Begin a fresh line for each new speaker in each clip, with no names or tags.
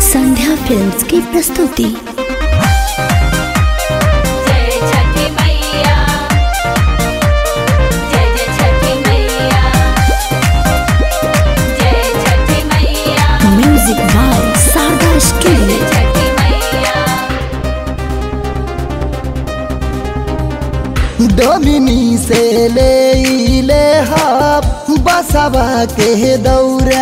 संध्या films की प्रस्तुति
जय छठी मैया जय जय छठी मैया जय छठी मैया
म्यूजिक बाय शारदा
जय
स्टूडियो
छठी मैया
डोमिनी से ले ले हाप बसवा के दौरा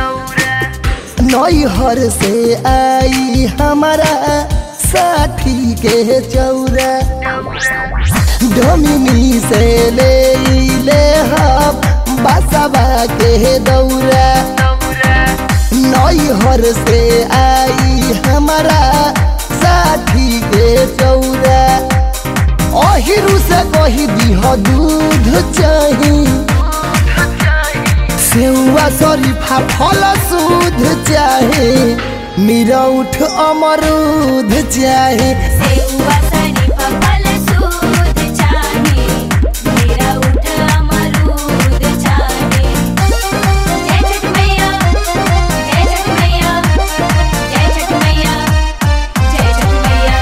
नैहर से आई हमारा साथी के चौरा डोमिनी से ले ले हाप बसवा के दौरा नैहर से आई हमारा साथी के चौरा अहिरु से कही दिह दूध चाही सेवा शरीफा फल सूद चाहे निरौठ अमरूद चाहे
सेवा शरीफा फल सूद चाहे मेरा उठ अमरूद चाहे जय छठ मैया जय छठ मैया जय छठ मैया जय छठ मैया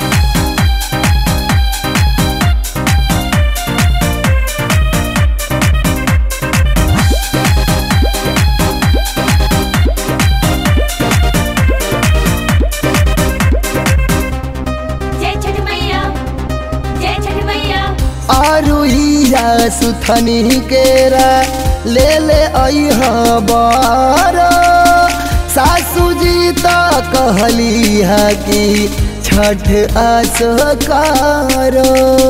जय छठ मैया जय छठ मैया
आरुइया सुथनी केरा ले ले अइह बार सासू जी तो कहली है कि छठ असकारो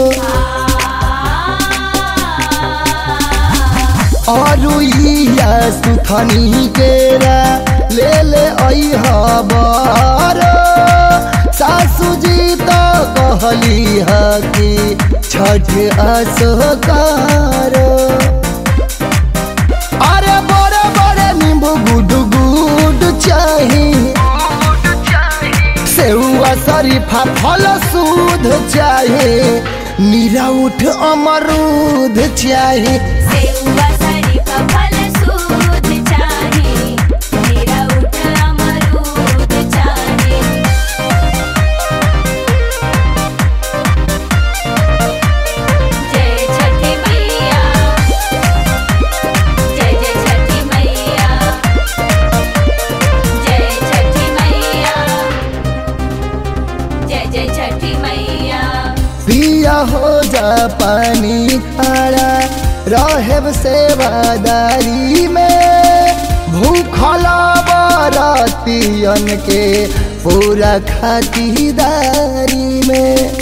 अरुइया सुथनी केरा ले ले अइह बार सासू जी तो कहली है कि छठ असकारो अरे बड़े बड़े नींबू गुड गुड चाही सेउआ शरीफा फल सूद चाहे निरौठ अमरूद चाहे
सेवा शरीफा फल सूद चाहे मेरा उठ अमरूद चाहे जय छठी मैया जय जय छठी मैया जय छठी मैया जय जय छठी मैया
पिया हो जा पानी खारा रहब सेवादारी में भूखला बरतियन के पूरा खातिदारी में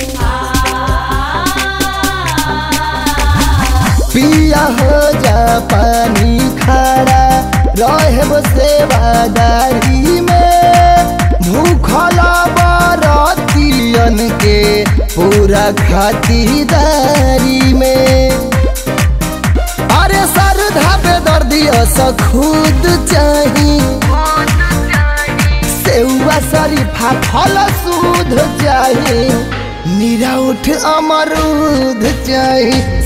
पिया हो जा पानी खारा रहब सेवादारी में भूखला बरतियन के पूरा खातिदारी में अरे श्रद्धा पे दर्दिया स खुद चाही सेउआ शरीफा फल सूद चाही निरौठ अमरूद चाही